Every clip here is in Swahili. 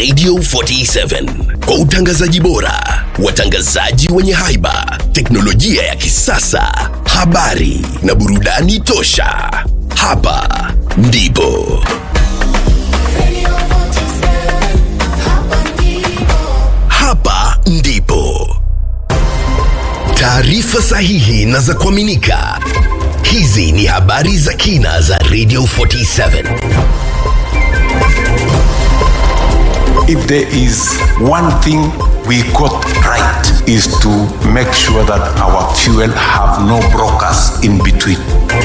Radio 47 kwa utangazaji bora, watangazaji wenye haiba, teknolojia ya kisasa, habari na burudani tosha. Hapa ndipo hapa ndipo taarifa sahihi na za kuaminika. Hizi ni habari za kina za Radio 47. If there is one thing we got right is to make sure that our fuel have no brokers in between.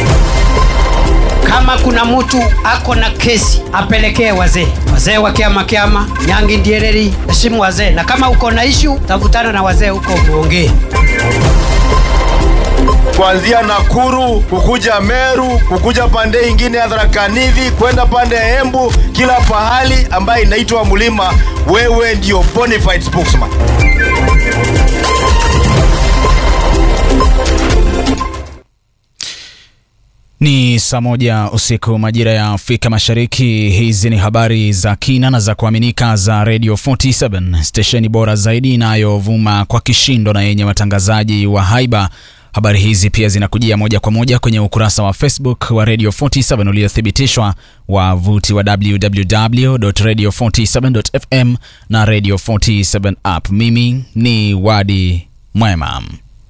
kama kuna mtu ako na kesi apelekee wazee wazee wa kiama kiama nyangi ndiereri heshimu wazee na kama uko na ishu tafutana na wazee huko muongee kuanzia Nakuru kukuja Meru kukuja pande ingine ya Tharaka Nithi kwenda pande ya Embu, kila pahali ambaye inaitwa mlima, wewe ndio bonafide spokesman. Ni saa moja usiku majira ya Afrika Mashariki. Hizi ni habari za kina na za kuaminika za Radio 47 stesheni bora zaidi inayovuma kwa kishindo na yenye watangazaji wa haiba. Habari hizi pia zinakujia moja kwa moja kwenye ukurasa wa Facebook wa Radio 47 uliothibitishwa, wavuti wa www.radio47.fm na Radio 47 app. Mimi ni Wadi Mwema.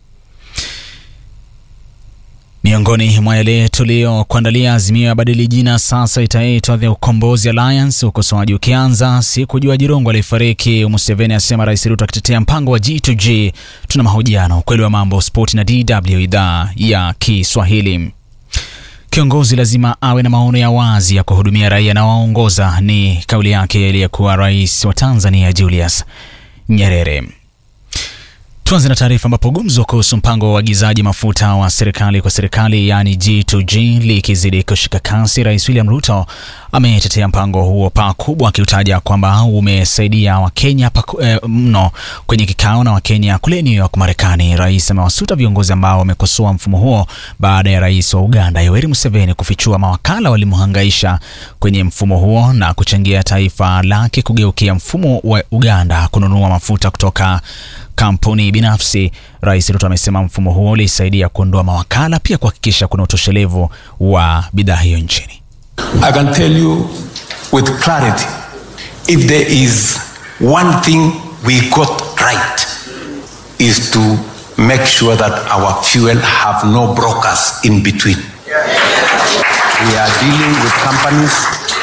Miongoni mwa yale tuliyokuandalia, Azimio ya badili jina sasa itaitwa The Ukombozi Alliance, ukosoaji ukianza. Si kujua Jirongo alifariki, Museveni asema Rais Ruto akitetea mpango wa G2G. Tuna mahojiano, ukweli wa mambo, spoti na DW idhaa ya Kiswahili. Kiongozi lazima awe na maono ya wazi ya kuhudumia raia na waongoza, ni kauli yake aliyekuwa rais wa Tanzania Julius Nyerere. Tuanze na taarifa ambapo gumzo kuhusu mpango wa uagizaji mafuta wa serikali kwa serikali yaani G2G likizidi kushika kasi, Rais William Ruto ametetea mpango huo pakubwa, akiutaja kwamba umesaidia Wakenya paku, eh, mno kwenye kikao na Wakenya kule New York Marekani. Rais amewasuta viongozi ambao wamekosoa mfumo huo baada ya rais wa Uganda Yoweri Museveni kufichua mawakala walimhangaisha kwenye mfumo huo na kuchangia taifa lake kugeukia mfumo wa Uganda kununua mafuta kutoka kampuni binafsi. Rais Ruto amesema mfumo huo ulisaidia kuondoa mawakala, pia kuhakikisha kuna utoshelevu wa bidhaa hiyo nchini. I can tell you with clarity if there is one thing we got right is to make sure that our fuel have no brokers in between. We are dealing with companies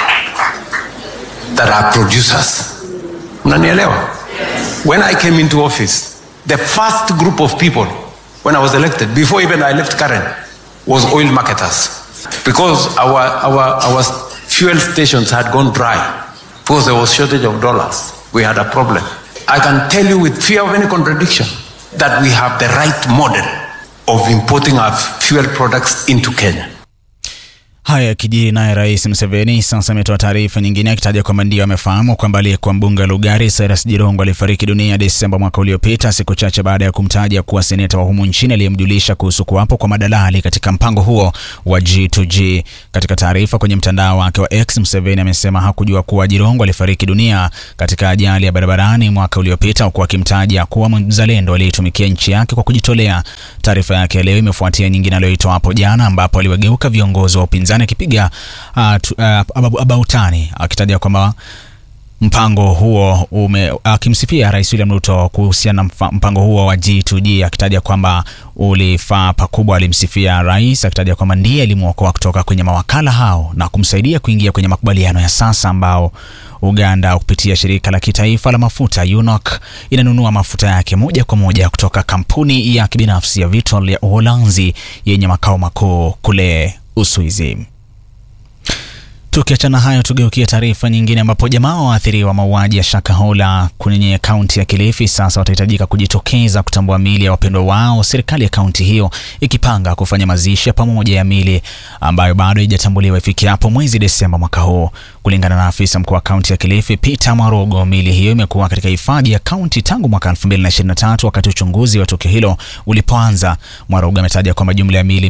that are producers. Unanielewa? When I came into office, the first group of people when I was elected, before even I left Karen, was oil marketers. Because our, our, our fuel stations had gone dry, because there was shortage of dollars, we had a problem. I can tell you with fear of any contradiction that we have the right model of importing our fuel products into Kenya. Haya yakijiri, naye Rais Museveni sasa ametoa taarifa nyingine akitaja kwamba ndio amefahamu kwamba aliyekuwa mbunge wa Lugari Cyrus Jirongo alifariki dunia Desemba mwaka uliopita, siku chache baada ya kumtaja kuwa seneta wa humu nchini aliyemjulisha kuhusu kuwapo kwa madalali katika mpango huo wa G2G. Katika taarifa kwenye mtandao wake wa X, Museveni amesema hakujua kuwa Jirongo alifariki dunia katika ajali ya barabarani mwaka uliopita, huku akimtaja kuwa mzalendo aliyeitumikia nchi yake kwa kujitolea. Taarifa yake leo imefuatia nyingine aliyoitoa hapo jana, ambapo aliwageuka viongozi wa upinzani akipiga uh, uh, abautani akitaja kwamba mpango huo ume akimsifia Rais William Ruto kuhusiana na mpango huo wa G2G akitaja kwamba ulifaa pakubwa. Alimsifia rais akitaja kwamba ndiye alimwokoa kutoka kwenye mawakala hao na kumsaidia kuingia kwenye makubaliano ya sasa ambao Uganda kupitia shirika la kitaifa la mafuta UNOC inanunua mafuta yake moja kwa moja kutoka kampuni ya kibinafsi ya Vitol ya Uholanzi yenye makao makuu kule Uswizi. Tukiachana hayo, tugeukie taarifa nyingine ambapo jamaa waathiriwa mauaji ya Shakahola kwenye kaunti ya Kilifi sasa watahitajika kujitokeza kutambua miili ya wapendwa wao, serikali ya kaunti hiyo ikipanga kufanya mazishi ya pamoja ya miili ambayo bado haijatambuliwa ifikiapo mwezi Desemba mwaka huu. Kulingana na afisa mkuu wa kaunti ya Kilifi Peter Mwarogo, miili hiyo imekuwa katika hifadhi ya kaunti tangu mwaka 2023 wakati uchunguzi wa tukio hilo ulipoanza. Mwarogo ametaja kwamba jumla ya miili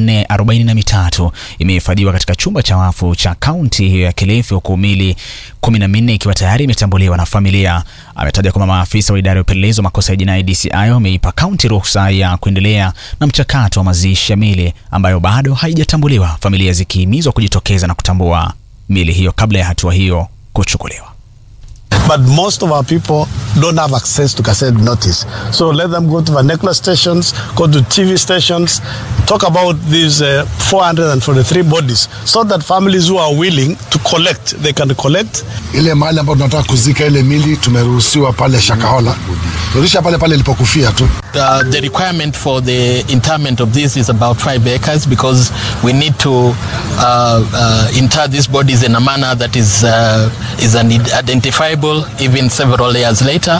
443 imehifadhiwa katika chumba cha wafu cha kaunti hiyo ya Kilifi huku miili kumi na minne ikiwa tayari imetambuliwa na familia. Ametaja kwamba maafisa wa idara ya upelelezi wa makosa ya jinai DCI wameipa kaunti ruhusa ya kuendelea na mchakato wa mazishi ya miili ambayo bado haijatambuliwa, familia zikihimizwa kujitokeza na kutambua miili hiyo kabla ya hatua hiyo kuchukuliwa. But most of our people don't have access to cassette notice. So let them go to vernacular stations, go to TV stations, talk about these uh, 443 bodies so that families who are willing to collect, they can collect. ile mahali ambapo tunataka kuzika ile mili tumeruhusiwa pale Shakahola, turudisha pale pale ilipokufia tu. Uh, the requirement for the interment of this is about five acres because we need to uh, uh, inter these bodies in a manner that is uh, is identifiable even several years later.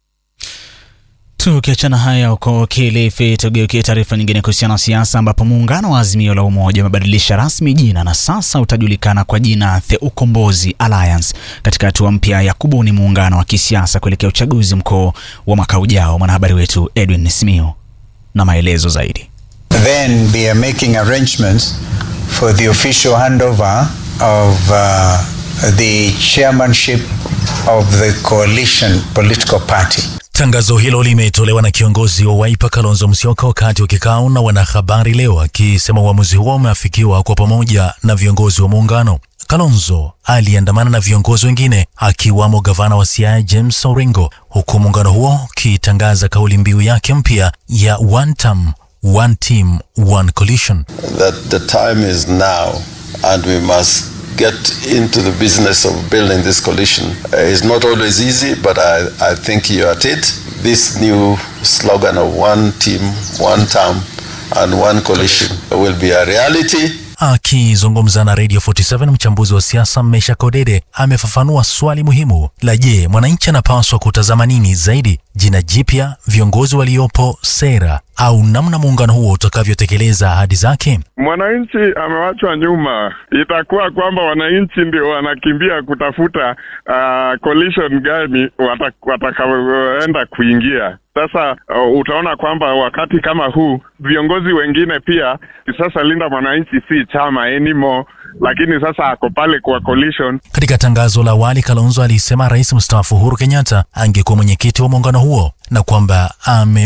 Tukiachana haya huko Kilifi, tugeukie taarifa nyingine kuhusiana na siasa, ambapo muungano wa Azimio la Umoja umebadilisha rasmi jina na sasa utajulikana kwa jina The Ukombozi Alliance katika hatua mpya ya kubuni muungano wa kisiasa kuelekea uchaguzi mkuu wa mwaka ujao. Mwanahabari wetu Edwin Simiu na maelezo zaidi. Then we are making arrangements for the official handover of uh, the chairmanship of the coalition political party. Tangazo hilo limetolewa na kiongozi wa Wiper Kalonzo Musyoka wakati wa kikao na wanahabari leo, akisema uamuzi huo umeafikiwa kwa pamoja na viongozi wa muungano. Kalonzo aliandamana na viongozi wengine akiwamo gavana wa Siaya James Orengo, huku muungano huo ukitangaza kauli mbiu yake mpya ya one term, one team, one coalition. that the time is now and we must get into the business of building this coalition. Uh, it's not always easy, but I, I think you're at it. This new slogan of one team, one term, and one coalition will be a reality. Akizungumza na Radio 47 mchambuzi wa siasa Mesha Kodede amefafanua swali muhimu la je, mwananchi anapaswa kutazama nini zaidi, jina jipya, viongozi waliopo, sera au namna muungano huo utakavyotekeleza ahadi zake? Mwananchi amewachwa nyuma. Itakuwa kwamba wananchi ndio wanakimbia kutafuta uh, coalition gani wata- watakaoenda kuingia. Sasa uh, utaona kwamba wakati kama huu viongozi wengine pia sasa Linda Mwananchi si chama anymore, lakini sasa ako pale kwa coalition. Katika tangazo la awali, Kalonzo alisema rais mstaafu Uhuru Kenyatta angekuwa mwenyekiti wa muungano huo na kwamba ame